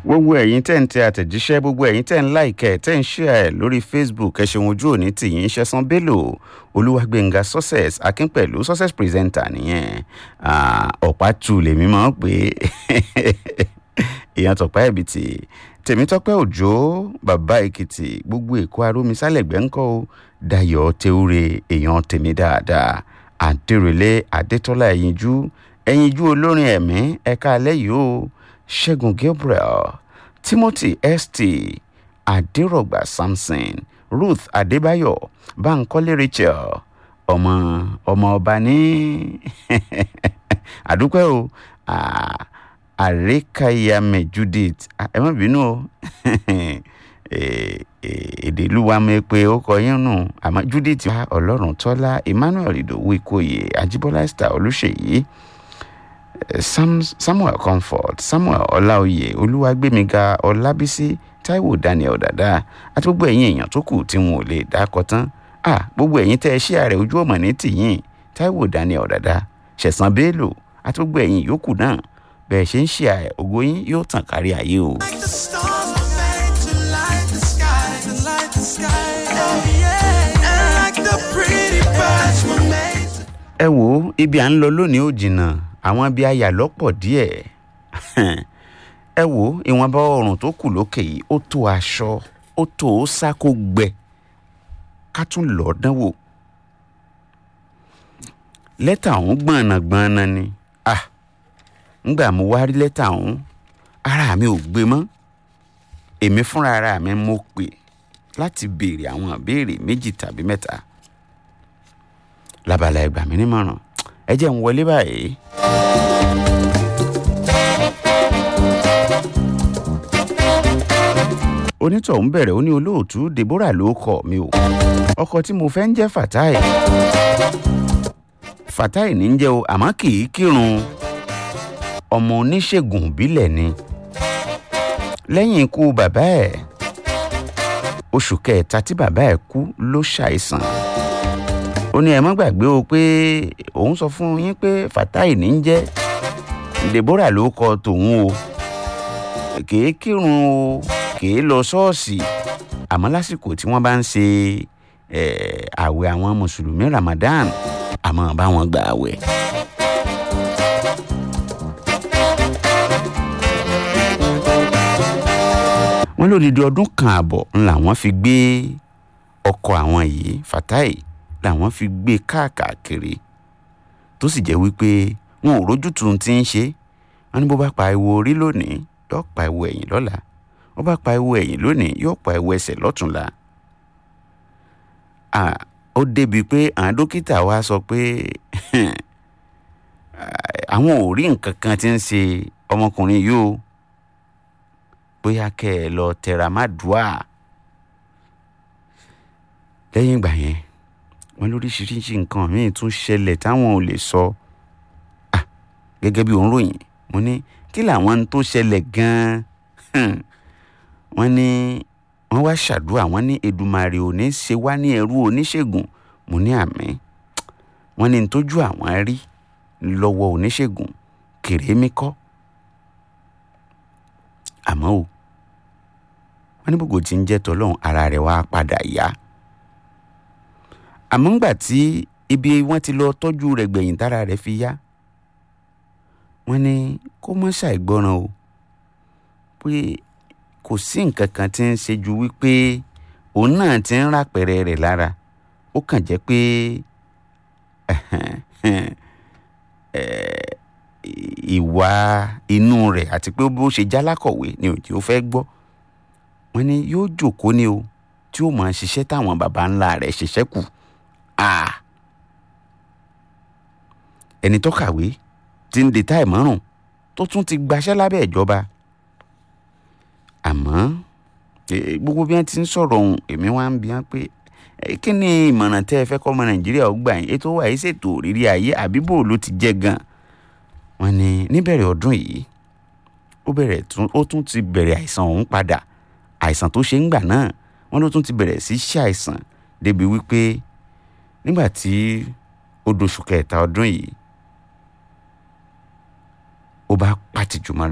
gbogbo ẹ̀yin tẹ́ ń tẹ àtẹ̀jíṣẹ́ gbogbo ẹ̀yin tẹ́ ń láìkẹ́ tẹ́ ń ṣíà ẹ̀ lórí facebook ẹ ṣeun ojú òní tìyín ṣẹ́sán bello olúwàgbẹ̀ngà success akínpẹ̀lú success presenter nìyẹn ọ̀pá tù lèmi máa ń pè é èèyàn tọ̀pá ẹ̀bìtì tèmítọ́pẹ́ òjò bàbá èkìtì gbogbo èkó arómisálẹ̀gbẹ́ ńkọ́ o dayọ̀ tewúre èèyàn tèmi dáadáa àdérèlé adétọ́lá ẹ̀yinjú ẹ̀yinjú olórin ẹ̀mí ẹ̀ka alẹ́ yìí o ṣẹ́gun gabriel timothy st adérọ̀gbà samson ruth adébáyọ̀ bankole rachel ọmọ ọmọ ọba ní àdúpẹ́ o àrékàyàmẹ judith ẹ má bínú o èdè ìlú wa mọ̀ pé ó kọ yín nù àmọ́ judith wá ọlọ́run tọ́lá emmanuel ìdòwú ìkòyè ajíbọ́lá esther olùṣèyí Sam, samuel comfort samuel ọláòyè olúwàgbémiga ọlábísí taiwo daniel dada àti gbogbo ẹ̀yin èèyàn tó kù tí wọn ò lè dákọ tán ah gbogbo ẹ̀yin tẹ́ ẹ ṣí ààrẹ ojú ọmọ ní tìyín taiwo daniel dada ṣẹ̀sán bello àti gbogbo ẹ̀yin yòókù náà bẹ́ẹ̀ ṣe ń ṣe ààrẹ ògo yín yóò tàn kárí ayé o. Like the stars were made to light the sky, to light the sky. Oh yeah. And like the pretty birds were made to ẹ wo ibi à ń lọ lónìí ò jìnnà àwọn ibi ayà lọ́pọ̀ díẹ̀ ẹ wo ìwọ̀nba ọrùn tó kù lókè yìí ó tó aṣọ ó tó ó sá kó gbẹ ká tún lọ́ọ́ dánwò lẹ́tà ọ̀hún gbọ̀nàgbọ̀nà ni ah ngbà mo wá rí lẹ́tà ọ̀hún ara mi ò gbé mọ́ èmi fúnra ara mi mo pè láti béèrè àwọn ìbéèrè méjì tàbí mẹ́ta labala ẹgbà mi nímọ̀ràn ẹ jẹ́ ń wọlé báyìí. onítọ̀hún bẹ̀rẹ̀ ó ní olóòtú deborah ló kọ̀ mi o ọkọ tí mo fẹ́ ń jẹ́ fatai fatai ní ń jẹ́ o àmọ́ kì í kírun ọmọ oníṣègùn ìbílẹ̀ ni lẹ́yìn ikú bàbá ẹ̀ oṣù kẹta tí bàbá ẹ̀ kú ló ṣàìsàn ó ní ẹ má gbàgbé o pé òun sọ fún yín pé fatai ní ń jẹ́ deborah ló kọ tòun o kèé kírun o kèé lọ ṣọ́ọ̀ṣì àmọ́ lásìkò tí wọ́n bá ń ṣe àwẹ̀ àwọn mùsùlùmí ramadan àmọ́ bá wọn gba àwẹ̀. wọ́n lódìdí ọdún kan àbọ̀ ń làwọn fi gbé ọkọ̀ àwọn yìí fatai làwọn fi gbé káàkiri tó sì jẹ́ wípé wọn ò rójútu ti ń ṣe wọn ní bó bá pa ewo orí lónìí yóò pa ewo ẹ̀yìn lọ́la bó bá pa ewo ẹ̀yìn lónìí yóò pa ewo ẹsẹ̀ lọ́tùnla. ó débi pé àwọn dókítà wa sọ pé àwọn ò rí nǹkan kan tí ń ṣe ọmọkùnrin yìí o bóyá kẹ́ ẹ lọ tẹra má dùá lẹ́yìn ìgbà yẹn wọn lóríṣiríṣi nǹkan míì tún ṣẹlẹ̀ táwọn ò lè sọ gẹ́gẹ́ bí òun ròyìn mo ní kí làwọn tó ṣẹlẹ̀ gan-an wọ́n ní wọ́n wá ṣàdúrà wọ́n ní Èdùmàrè ò ní ṣe wá ní ẹrú oníṣègùn mo ní àmì wọ́n ní tójú àwọn rí lọ́wọ́ oníṣègùn kèrémí kọ́ àmọ́ o wọ́n ní gbogbo tí ń jẹ́ tọ́lọ́hún ara rẹ̀ wá padà yá àmọ́ ńgbà tí ibi wọ́n ti lọ tọ́jú rẹ̀ gbẹ̀yìn tára rẹ̀ fi yá wọ́n ní kó mọ́ ṣàìgbọràn o pé kò sí nǹkan kan tí ń ṣe ju wípé òun náà ti ń rápẹ̀rẹ̀ rẹ̀ lára ó kàn jẹ́ pé ìwà inú rẹ̀ àti pé bó ṣe jálákọ̀wé ni òjì ó fẹ́ gbọ́ wọ́n ní yóò jòkó ni o tí ó máa ṣiṣẹ́ táwọn baba ńlá rẹ̀ ṣiṣẹ́ kù ẹni tó kàwé ti ń detá ìmọ̀ràn tó tún ti gbaṣẹ́ lábẹ́ ìjọba àmọ́ gbogbo bí wọ́n ti ń sọ̀rọ̀ ohun èmi wá ń bi wọ́n pé kí ni ìmọ̀ràn tẹ́ ẹ fẹ́ kọ́ ọmọ nàìjíríà ó gbà yín ètò wà yìí ṣètò òrírí ayé àbíbò ló ti jẹ́ gan wọ́n ní níbẹ̀rẹ̀ ọdún yìí ó bẹ̀rẹ̀ ó tún ti bẹ̀rẹ̀ àìsàn ọ̀hún padà àìsàn tó ṣe ń gbà náà wọ́n ló tún ti bẹ̀rẹ̀ sí ṣe àìsàn débi wípé nígbà tí ó doṣù kẹta ọdún yìí ó bá pàtìjú mọ́ra